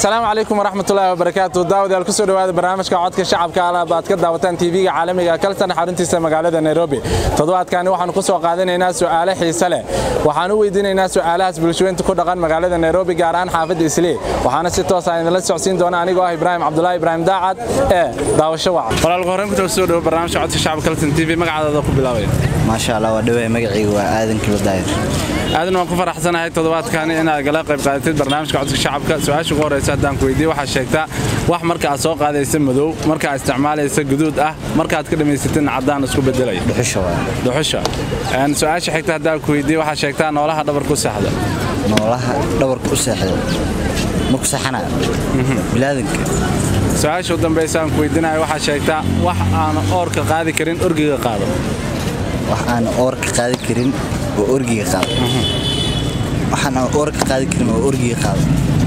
asalaamu calaykum waraxmatullaahi wabarakaatu daawadayaal kusoo dhowaada barnaamijka codka shacabka alaab aad ka daawataan tv-ga caalamiga kalsan xaruntiisa magaalada nairobi toddobaadkani waxaanu ku soo qaadanaynaa su'aale xiise leh waxaan u weydiinaynaa su'aalahaas bulshooyinta ku dhaqan magaalada nairobi gaar ahaan xaafadda islii waxaana si toos ah idinla socodsiin doona anigoo ah ibraahim cabdulaahi ibraahim daacad ee daawasho waca walaalka horeen ku soo dhowo barnaamijka codka shacabka kalsan tv magacaadada ku bilaabaya maasha allah waa dhawahay magacayga waa aadan kilo daayir aadan waan ku faraxsanahay toddobaadkani inaad gala qayb qaadatid barnaamijka codka shacabka su-aasha ugu horeysa haddaan ku weydiiye waxaad sheegtaa wax marka aad soo qaadaysa madow marka aad isticmaalaysa guduud ah markaaad ka dhammaysatidna caddaan isku bedelaya dhuxusha waa dhuxusha su-aasha xigta haddaan ku weydiiye waxaad sheegtaa noolaha dhabarku saxda noolaha dhabarka u seexda marku saxana bilaadanka su-aasha u dambaysa aan ku weydiinayo waxaad sheegtaa wax aan oorka qaadi karin orgiga qaado wax aan oorka qaadi karin oo orgiga qaado waxaan aan oorka qaadi karin oo orgiga qaado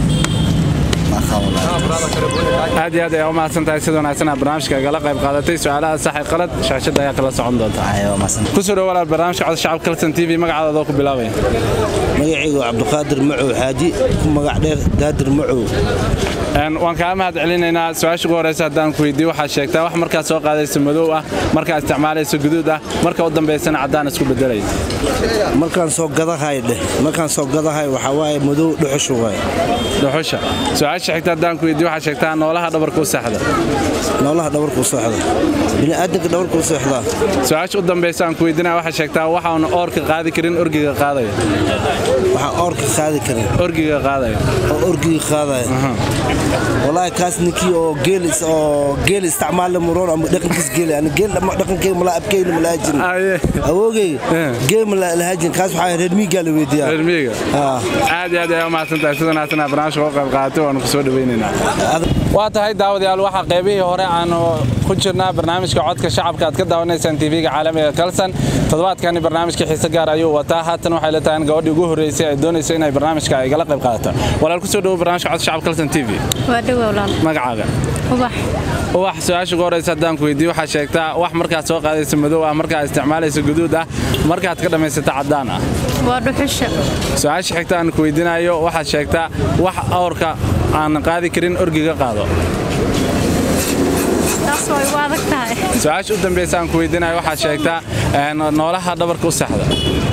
aad iyo aad ayaa u mahadsan tahay sida wanaagsan aad barnaamijka gala qayb qaadatay su-aalaha sax ee qalad shaashadda ayaa kala socon doonta kusoo dhow walaal barnaamijka cod shacabka kalsan t v magacaada ku bilaabaya magacaygu waa cabdiqaadir macow xaaji ku magac dheer daadir macow waan kaa mahad celinaynaa su-aasha ugu horeysa haddaan ku weydiiye waxaad sheegtaa wax markaad soo qaadaysa madow ah markaad isticmaalaysa guduud ah marka u dambaysana caddaan isku bedelaya markaan soo gadahay dheh markaan soo gadahay waxaa waaye madow dhuxushu waay dhuxusha su-aasha xigta haddaan ku weydiiye waxaad sheegtaa noolaha dhabarka u saxda noolaha dhabarka u seexda bini'aadanka dhabarka u seexdaa su-aasha u dambaysa aan ku weydiinaya waxaad sheegtaa waxaanu oorka qaadi karin orgiga qaadaya waxaan oorka qaadi karin orgiga qaadaya oo orgiga qaadaya walaahi kaas ninkii oo geel oo geel isticmaal muroon ama dhaqankiis geel ani geel ama dhaqankeyga mala abkeyna mala hajin awoogeyga geel mala lahajin kaas waxaa reer miigaa la weydiiyaa reer miiga aad iyo aad ayaa u mahadsan tahay sida wanaagsan aad barnaamijka uga qayb qaadatay waanu ku soo dhawaynaynaa waa tahay daawadayaal waxaa qaybihii hore aanu ku jirnaa barnaamijka codka shacabka aad ka daawanaysaan tv-ga caalamiga kalsan toddobaadkani barnaamijka xiise gaar ayuu wataa haatan waxay la tahay in gabadhii ugu horreysay ay doonayso inay barnaamijka ay gala qayb qaadato walaal ku soo dhowo barnaamijka codka shacabka kalsan t v magacaaga ubax su-aasha ugu horeysa haddaan ku weydiiye waxaad sheegtaa wax markaad soo qaadaysa madow ah markaad isticmaalaysa guduud ah markaad ka dhammaysata caddaan ah waa dhuxusha su-aasha xigta aan ku weydiinayo waxaad sheegtaa wax awrka aan qaadi karin orgiga qaado taas way u adag tahay su-aasha u dambaysa aan ku weydiinayo waxaad sheegtaa noolaha dhabarka u saxda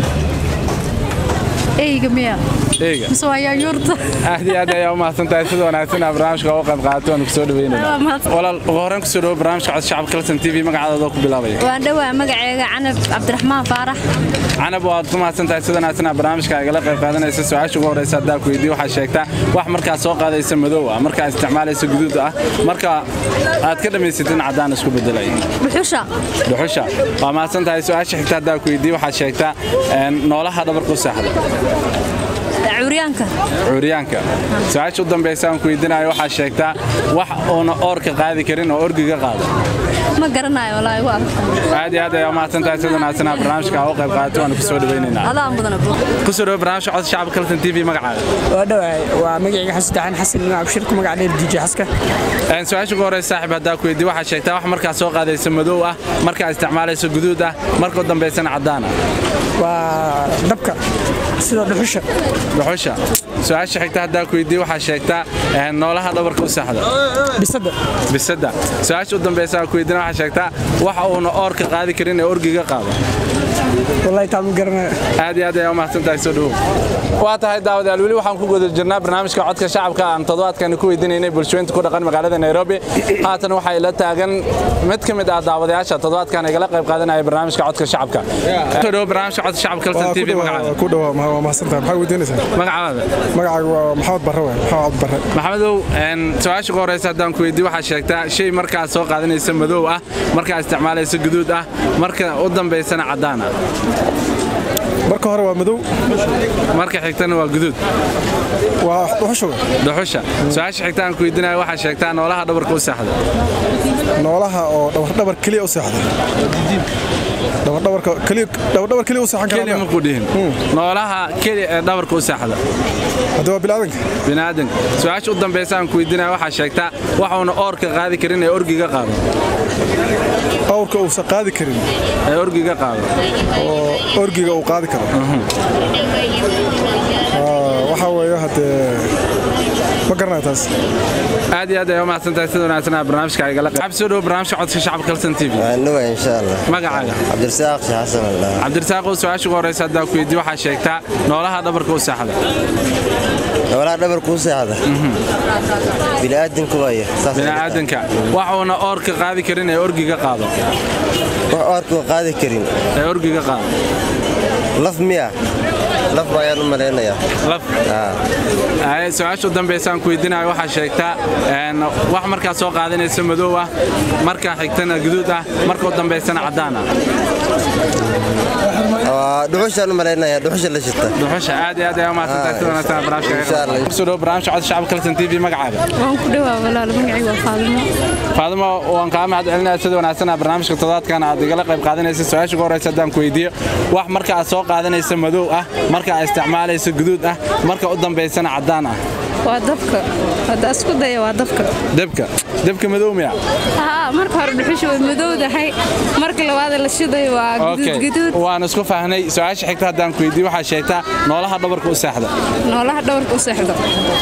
eyga miya eyga mise waa yaanyuurta aad iyo aad ayaa u mahadsan tahay sida wanaagsan aa barnaamijka uga qayb qaadato waanu kusoo dhaweynayna walaal ugu horreyn kusoo dhawo barnaamijka cod shacabka kalsan t v magacaadooda ku bilaabaya waan dhowaa magaceega canab cabdiraxmaan faarax canab waad ku mahadsan tahay sida wanaagsan aa barnaamijka agala qayb qaadanaysa su-aasha ugu horreysa haddaa ku weydiiye waxaad sheegtaa wax markaad soo qaadaysa madow ah markaad isticmaalaysa guduud ah marka aad ka dhammaysatidna caddaan isku bedelaya dhuxusha dhuxusha waa mahadsan tahay su-aasha xigta haddaa ku weydiiye waxaad sheegtaa noolaha dhabarka u saaxda curyaanka curyaanka su-aasha u dambaysa aan ku weydiinayo waxaad sheegtaa wax uuna oorka qaadi karin oo orgiga qaado ma garanayo walaahi waa aad iyo aad ayaa umahadsan tahay sida wanaagsan aa barnaamijka uga qayb qaadato waanu kusoo dhawaynaynaa adaa mudana kusoo dhawo barnaamijka cod shacabka kalsan t v magacaaga waa dhawahay waa magacayga xasan daxan xasan ibn abshir ku magac dheer diije xaska su-aasha ugu horeysa saaxib haddaa ku weydiiye waxaad sheegtaa wax markaad soo qaadaysa madow ah markaad isticmaalayso guduud ah marka u dambaysana caddaan ah waa dabka sida dhuxusha dhuxusha su-aasha xigta haddaa ku weydiiye waxaad sheegtaa noolaha dhabarka u saxda bisada bisada su-aasha u dambaysa aan ku weydiina waxaad sheegtaa wax uuna oorka qaadi karin ee orgiga qaado wallahi taa ma garanayo aad iyo aad ayaa u mahadsan tahay soo dhowow waa tahay daawadayaal weli waxaan ku guda jirnaa barnaamijka codka shacabka aan toddobaadkani ku weydiinaynay bulshooyinta ku dhaqan magaalada nairobi haatan waxay la taagan mid ka mid ah daawadayaasha toddobaadkan igala qayb qaadanaya barnaamijka codka shacabka soo dhowo barnaamijka codka shacabka kalsan t v magacaada ku dhawaa waa mahadsantahay maxaa weydiinaysaa magacaada magacaaga waa maxamed barre waay maxamed barre maxamedow su-aasha ugu horeysa haddaan ku weydiiye waxaad sheegtaa shay markaad soo qaadanaysa madow ah markaad isticmaalaysa guduud ah marka u dambaysana caddaan ah marka hore waa madow marka xigtana waa guduud waa dhuxusha dhuxusha su-aasha xigta aan ku weydiinayo waxaad sheegtaa noolaha dhabarka u saxda noolaha oo dhawardhabar keliya u seexda dhawardhabarka keliya dhawardhabar keliya u seexan keliya ma ku dhihin noolaha keliya ee dhabarka u saxda hadda waa bilaadanka biniaadanka su-aasha u dambaysa aan ku weydiinayo waxaad sheegtaa waxuuna oorka qaadi karin ee orgiga qaado awrka uusan qaadi karin ee orgiga qaado oo orgiga uu qaadi karo waxaa weeye haddee ma garanaya taas aad iyo aad ay u mahadsantahay sida wanaagsan aa barnaamijka igala qayb soo dhowo barnaamijka codka shacabka kalsan tv waannuwa insha allah magacaaga cabdirasaaq sheekh xasan allah cabdirasaaqow su-aasha ugu horreysa haddaa ku weydiye waxaa sheegtaa noolaha dhabarka u saaxda noolaha dhabarka u seexda bini'aadanku waaya saas bini'aadanka waxuuna oorka qaadi karin ee orgiga qaado wax oorkuu qaadi karin ee orgiga qaado laf miya laf ayaan u malaynayaa laf Ay, su-aasha u dambaysaan ku weydiinayo waxaa sheegtaa een, wax markaa soo qaadanaysa madow ah markaa xigtana guduud ah marka u dambaysana caddaan ah Waa dhuxushaan u malaynayaa dhuxusha la shita dhuxusha aad iyo aad ayaa u mahadsantahay sida wanaagsan aa barnaamijka Insha Allah. igala soo dhowo barnaamijka codka shacabka kalsan tv magacaaga waan ku dhawaa walaal magacaygu waa faadimo faadimo waan kaa mahad celinaya sida wanaagsan aa barnaamijka toddobaadkan aad igala qayb qaadanaysa su-aasha ugu horreysa haddaan ku weydiiyo wax marka aad soo qaadanaysa madow ah marka aad isticmaalaysa guduud ah marka u dambaysana caddaan ah waa dabka hadda isku daya waa dabka debka debka madow miya haa marka hore dhuxusha way madowdahay marka labaad la shidayo waa Okay. guduud guduud waan isku fahnay su-aasha xigta haddaan ku weydiiyo waxaa sheegtaa noolaha dhabarka u seexda noolaha dhabarka u seexdo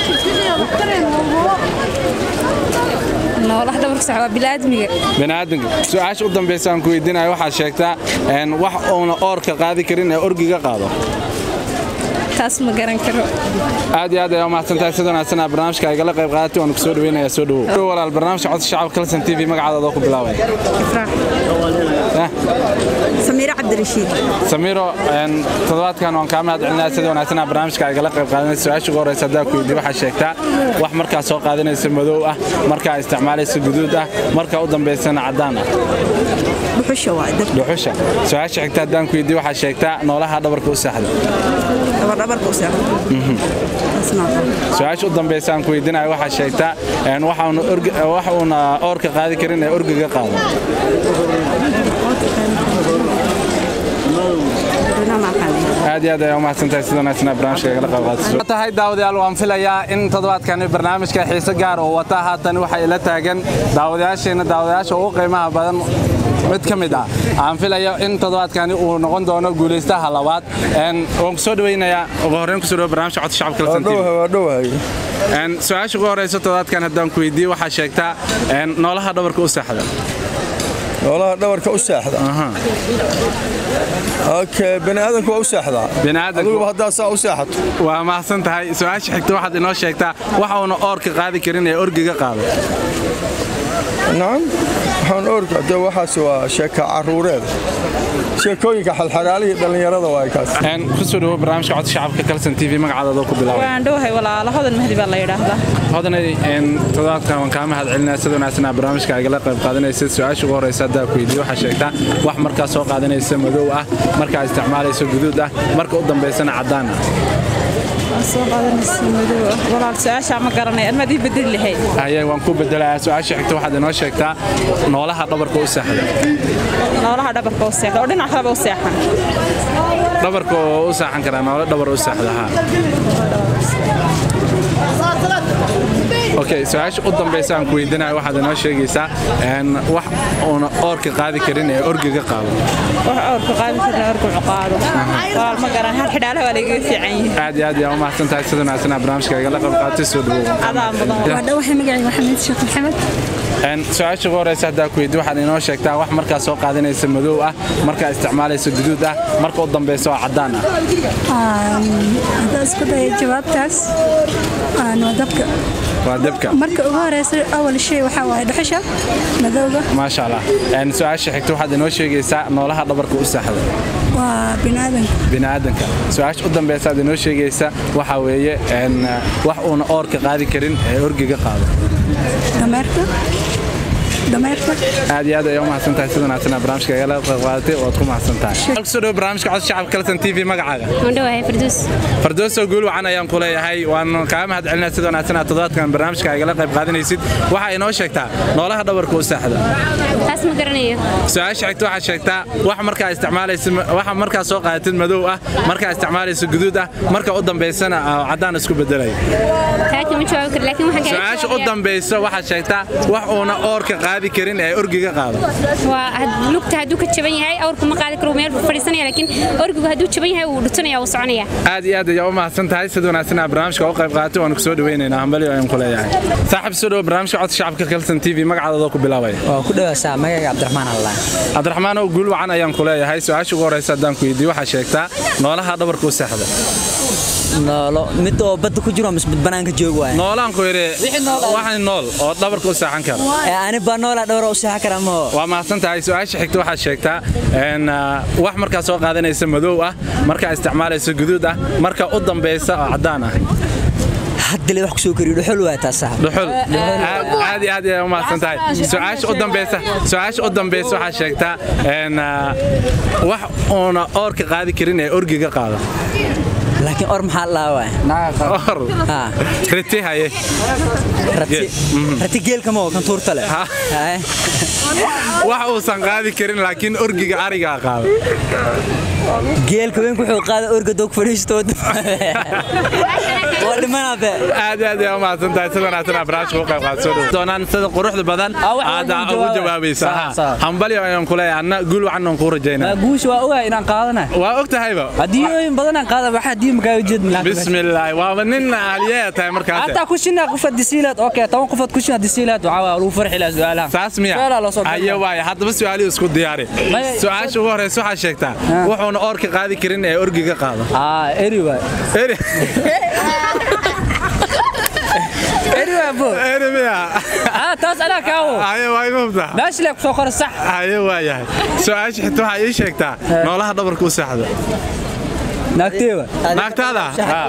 noolaha dhabarka u seexdo waa bil'aadmiga bini'aadanka su-aasha u dambaysa aan ku weydiinayo waxaa sheegtaa een, wax uuna oorka qaadi karin ee orgiga qaado taas ma garan karo aad iyo aad ayaa u mahadsantahay sida wanaagsan aa barnaamijka igala qayb qaadatay waan ku soo dhaweynayaa soo dhawow Dhow walaal barnaamijka codka shacabka kalsan tv magacaada adoo ku bilaabay Eh, سميرة عبد الرشيد samiiro een, toddobaadkan waan kaa mahad celinayaa sida wanaagsan aa barnaamijka igala qayb qaadanaysa su-aasha ugu horreysa haddaa ku weydiiyo waxaa sheegtaa wax markaa soo qaadanaysa madow ah markaa isticmaalaysa guduud ah marka u dambaysana caddaan ah بحشة وايد dhuxusha su-aasha xigta haddaan ku weydiiyo waxaa sheegtaa noolaha dhabarka u seexda دبر دبر كوسع su-aasha u dambaysa aan ku weydiinayo waxaa sheegtaa een, waxa uuna orgi- wax uuna oorka qaadi karin ee orgiga qaado aad iyo aad ayaa u mahadsantahay sida wanaagsan aa barnaamijka igala qayb qaadato tahay daawadayaal waan filayaa in toddobaadkani barnaamijka xiise gaar oo wata haatan waxay ila taagan daawadayaasheenna daawadayaasha ugu qiimaha badan mid ka mid ah aan filayo in toddobaadkani uu noqon doono guulaystaha labaad Een, waan ku soo dhaweynayaa ugu horreyn kusoo dhawo barnaamijka codka shacabka kalsan TV. waa dhowahay Een, su-aasha ugu horreysa toddobaadkan haddaan ku weydiiyo waxaa sheegtaa een, noolaha dhabarka u seexda noolaha dhabarka u seexda okay bani aadamku waa u seexdaa Bini'aadanku- adiguba haddaa saa u seexato waa mahadsan tahay su-aasha xigta waxaad inoo sheegtaa waxa uuna oorka qaadi karin ee orgiga qaado nacam waxaan orka dee waxaas waa sheeka caruureed sheekooyinka xalxalaalihii dhallinyarada waay kaas Een, kusoo dhawo barnaamijka codka shacabka kalsan tv magacaada adoo ku bilaabay waan dhowahay walaalo hodan mahdi baa la yidhaahdaa hodanay een, toddobaadkan waan kaa mahad celinaya sida wanaagsan aa barnaamijka igala qayb qaadanaysa su-aasha ugu horreysa haddaa ku weydiiyo waxaa sheegtaa wax markaa soo qaadanaysa madow ah markaa isticmaalaysa guduud ah marka u dambaysana caddaan ah soo qaadanaysa madow ah walaal su-aashaa ma garanay admaad ii bedeli lahayd haye waan ku bedelayaa su-aasha xigta waxaad inoo sheegtaa noolaha dhabarka u seexda noolaha dhabarka u seexda oo dhinac kaleba u seexan dhabarka oo u saaxan karaa noole dhabar u seexda haa okay su-aasha u dambaysa aan ku weydiinayo waxaad inoo sheegaysaa een, wax uuna oorka qaadi karin ee orgiga qaado wax awrka qaadi karna orgucu qaado walaal ma garan hal xidhaalaha waa lagaga fiican yihi aad iyo aad ayaa u mahadsan tahay sida wanaagsan aa barnaamijka igala qayb qaadatay soo dhawow adaa mudan waa dhawahay magacaygu xamiid sheekh maxamed Een, su-aasha ugu horreysa haddaa ku weydiiyo waxaad inoo sheegtaa wax markaa soo qaadanaysa madow ah markaa isticmaalaysa guduud ah marka u dambaysa oo caddaan ah haddaa isku daya jawaabtaas waa dabka waa debka marka ugu horeysa awal shay waxaa waaye dhuxusha madowga maasha allah Een, su-aasha xigta waxaad inoo sheegaysaa noolaha dhabarka u seexda waa biniaadanka bini'aadanka su-aasha u dambaysa aad inoo sheegaysa waxaa weeye een, wax uuna oorka qaadi karin ee orgiga qaado dameerka dameerka aad iyo aad ayaa u mahadsan tahay sida wanaagsan aa barnaamijka igala qayb qaadatay waad ku mahadsan tahay kusoo dhawo barnaamijka codka shacabka kalsan tv magacaaga waan dhawahay farduus fardooso guul wacan ayaan ku leeyahay waan kaa mahad celinaa sida wanaagsan aad toddobaadkan barnaamijka igala qayb qaadanaysid waxaa inoo sheegtaa noolaha dhabarka u seexda taas ma garanayo su-aasha xigta waxaad sheegtaa wax markaa isticmaalaysa waxa markaa soo qaadatid madow ah markaa isticmaalaysa guduud ah marka u dambaysana ah, caddaan isku bedelay taa kama jawaabi karo laakiin waxaan su-aasha u dambaysa waxaad sheegtaa wax uuna oorka qaadi qaadi karin ee orgiga qaado waa had- lugta hadduu ka jaban yahay awrku ma qaadi karo meel fadhiisanaya laakiin orgigu hadduu jaban yahay wuu dhutanaya wuu soconaya aad iyo aad ayaa u mahadsan tahay sida wanaagsan aad barnaamijka u qayb qaatay waan ku soo dhaweynaynaa hambalyo ayaan ku leeyahay saaxiib soo dhowo barnaamijka codka shacabka kalson t v magacaadooda ku bilaabaya waa ku dhawaasaa magayga cabdiraxmaan allah cabdiraxmaan oo guul wacan ayaan ku leeyahay su-aasha ugu horeysa haddaan ku weydiiyo waxaa sheegtaa noolaha dhabarka u seexda noolo mid oo badda ku jiro mise mid banaanka joog waay noolaan ku yidhi waxaan nool oo dhabarka u seexan kara ee ani baa noola dhowra u seexan karaa maho waa mahadsan tahay su-aasha xigta waxaad sheegtaa een, ah, wax markaa soo qaadanaysa madow ah markaa isticmaalaysa guduud ah marka u dambaysa oo caddaan ah haddale wax ku soo koriyo dhuxul waay taas sax dhuxul aad aad iyo aad ayaa u mahadsan tahay su-aasha u dambaysa su-aasha u dambaysa waxaad sheegtaa een, ah, wax uuna oorka qaadi karin ee orgiga qaado laakiin or maxaa laa waay or Ha. riti haye rati rati geelka ma oo kan tuurta leh Ha. Haye. wax uusan qaadi karin laakiin orgiga arigaa qaado geelka weyn wuxuu qaada orga dog fadhiistood waa dhimanaa be aad aad ayaa u mahadsan tahay sida wanaagsan aad barnaamijka u qayb qaadato soo dhow doonaan sida quruxda badan Ah, wax aad walba ugu jawaabay. jawaabaysa Sax, ha. sax. hambalyo ayaan ku leeyahay anna guul wacan aan kuu rajaynaa guusha waa ogahay inaan qaadana waa og tahayba hadiyooyin badan aan qaada waxa hadiyo magaa ujeed bismillaahi waaba nin aliyeya tahay markaas hataa kushina qofad disiilaad okay toban qofad kushina disiilaad waxaa waa lagu farxi lahaa su'aalaha saas miya Su'aalaha loo soo ayo gudbaya. waaya haddaba su-aalihii isku diyaari Maya- su-aasha ugu horeysa waxaa sheegtaa wuxuuna oorka qaadi karin ee orgiga qaado aa eri waay eri eri waay bo eri miya aa taas anaa kaawo ayo waa ima hubtaa meesha lee kusoo qora sax ayo waayahay su-aasha xigta waxaa ii sheegtaa noolaha dhabarka u seexda naagteeba naagtaada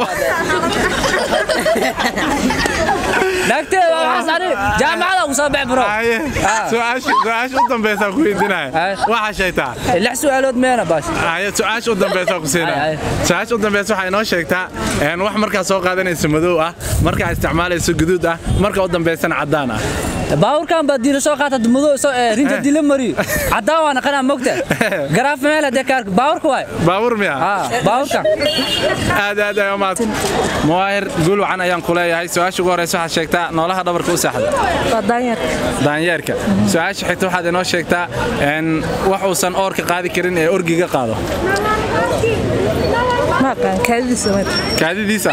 naagteeba waxaas ani jaamacada ugu soo bax bro Aye. su-aasha su-aasha u dambaysa ku weydiinaya Aye. waxaa sheegtaa lix su'aalood meena baash aye su-aasha u dambaysa ku siinaya Aye, su-aasha u dambaysa waxay inoo sheegtaa een, wax markaa soo qaadanaysa madow ah markaa isticmaalaysa guduud ah marka u dambaysana caddaan ah baaburkan baa diila soo qaata mudo soo eh, rinta dila mariyo caddaan waana qanaa mogta garaaf meel hadee kaarka baaburka waay baabuur miya aa baaburkan aad aad ayaa umaad muwaahir guul wacan ayaan ku leeyahay su-aasha ugu horeysa waxaad sheegtaa noolaha dhabarka u seexda waa daanyar daanyeerka su-aasha xigta waxaad inoo sheegtaa een, wax uusan oorka qaadi karin ee orgiga qaado ma aqaan kaadidiisa ma kaadidiisa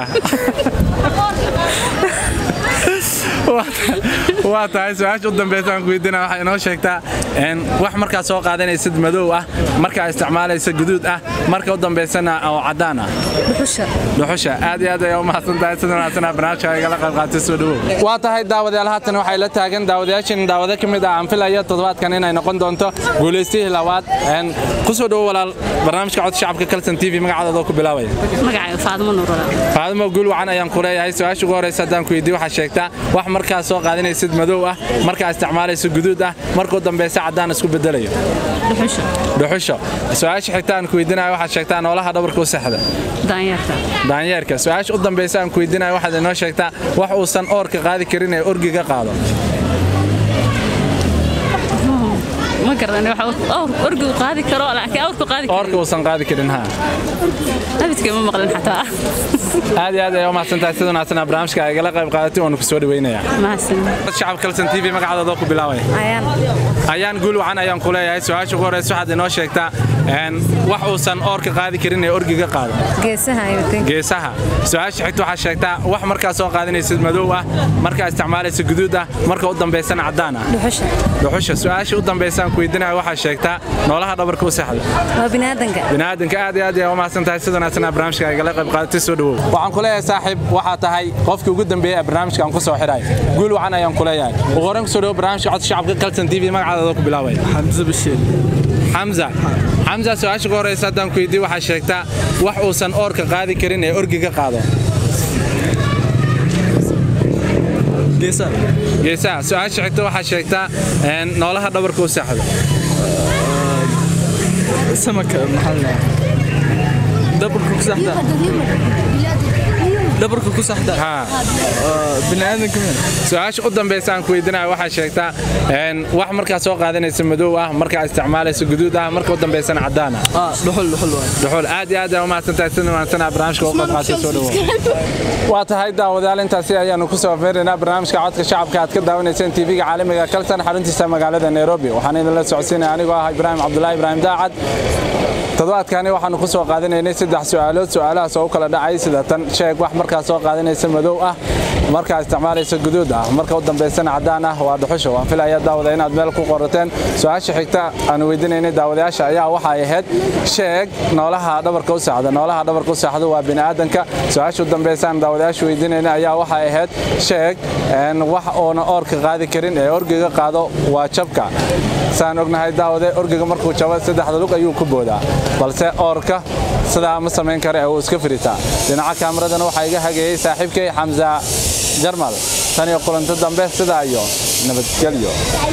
waa tahay su-aasha u dambaysa aan ku weydiina waxaa inoo sheegtaa een, wax markaa soo qaadanaysid madow ah markaa isticmaalaysa guduud ah marka u dambaysana oo caddaan ah dhuxusha dhuxusha aad iyo aad ayaa u mahadsan tahay sida wanaagsanaa barnaamijka igala qayb qaatay soo dhawow waa tahay daawadayaal haatan waxay la taagan daawadayaashan daawado ka mid ah aan filaya toddobaadkan inay noqon doonto guulaystihii labaad Een, ku soo dhawo walaal barnaamijka codka shacabka kalson t v magacaadooda ku bilaabaya magacayga faadmo nuurala faadimo guul wacan ayaan ku leeyahay su-aasha ugu horeysa haddaan ku weydiiyo waxaa sheegtaa wax markaa soo qaadanaysid madow ah markaa isticmaalaysa guduud ah markuu dambaysa caddaan isku bedelayo dhuxusha dhuxusha su-aasha xigta aan ku weydiinayo waxaad sheegtaa noolaha dhabarka u seexda daanyarta daanyeerka su-aasha u dambaysa aan ku weydiinayo waxaad inoo sheegtaa wax uusan oorka qaadi karin ee orgiga qaado ma garan orgigu qaadi karo laakiin awrku qaadi oorka uusan qaadi karin ha abidkay ma maqlin xataa aad iyo aad ayaa u mahadsan tahay sida wanaagsan barnaamijka ay igala qayb qaadatay waanu ku soo dhaweynayaa mahadsan shacab kalson t v magacaadooda ku bilaabaya ayaan ayaan guul wacan ayaan ku leeyahay su-aasha ugu horeysa waxaad inoo sheegtaa een, wax uusan oorka qaadi karin ee orgiga qaado geesaha ayuu geesaha su-aasha xigta waxaad sheegtaa wax markaa soo qaadanaysid madow ah markaa isticmaalaysa guduud ah marka u dambaysana caddaan ah dhuxusha dhuxusha su-aasha u dambaysa aan ku weydiinaya waxaad sheegtaa noolaha dhabarka u seexda waa biniaadanka biniaadanka aad iyo aad ayaa u mahadsan tahay sida wanaagsanaa barnaamijka igala qayb qaadatay soo dhawow waxaan ku leeyahay saaxiib waxaa tahay qofkii ugu dambeeyey ee barnaamijka aan ku soo xidhay guul wacan ayaan ku leeyahay ugu horreyn ku soo dhawo barnaamijka codka shacabka kalson t v magacaadooda ku bilaabaya xamse bashiir xamza xamza su-aasha ugu horeysa haddaan ku weydiiyo waxaa sheegtaa wax uusan oorka qaadi karin ee orgiga qaado geesa geesaha su-aasha xigta waxaa sheegtaa een, noolaha dhabarka u seexda samaka maxaa la dhahaa dabarka ku saxda dhabarka ku saxda biniaadanka su-aasha u dambaysa aan ku weydiinaya waxaa sheegtaa een, wax markaa soo qaadanaysa madow ah markaa isticmaalaysa guduud ah marka u dambaysana cadaan ah dhuxul dhuxul waay dhuxul aad iyo aad aa umahadsantahay sida wanaagsanaa barnaamijka uga qayb qaatay soo dhawo waa tahay daawadayaal intaasi ayaanu ku soo afmeeraynaa barnaamijka codka shacabka aad ka daawanayseen tv-ga caalamiga kalsan xaruntiisa magaalada nairobi waxaan idinla socodsiinaya anigoo ah ibraahim cabdulaahi ibraahim daacad toddobaadkani waxaanu ku soo qaadanaynay saddex su'aalood su'aalahaas oo u kala dhacay sida tan sheeg wax markaa soo qaadanaysa madow ah markaa isticmaalaysa guduud ah marka u dambaysana caddaan ah waa dhuxusha waan filaya daawada inaad meel ku qorateen su-aasha xigta aanu weydiinaynay daawadayaasha ayaa waxay ahayd sheeg noolaha dhabarka u saxda noolaha dhabarka u saxda waa bini'aadanka su-aasha u dambaysaan daawadayaasha weydiinaynay ayaa waxay ahayd sheeg een, wax oona oorka qaadi karin ee orgiga qaado waa jabka saan ognahay daawade orgiga markuu jabo saddexda lug ayuu ku boodaa balse oorka sidaa ma samayn kara ee uu iska firitaa dhinaca kaamiradana waxaa iga hageeyey saaxiibkay xamsa jarmal tan iyo kulanto dambe sidaa iyo nabadgelyo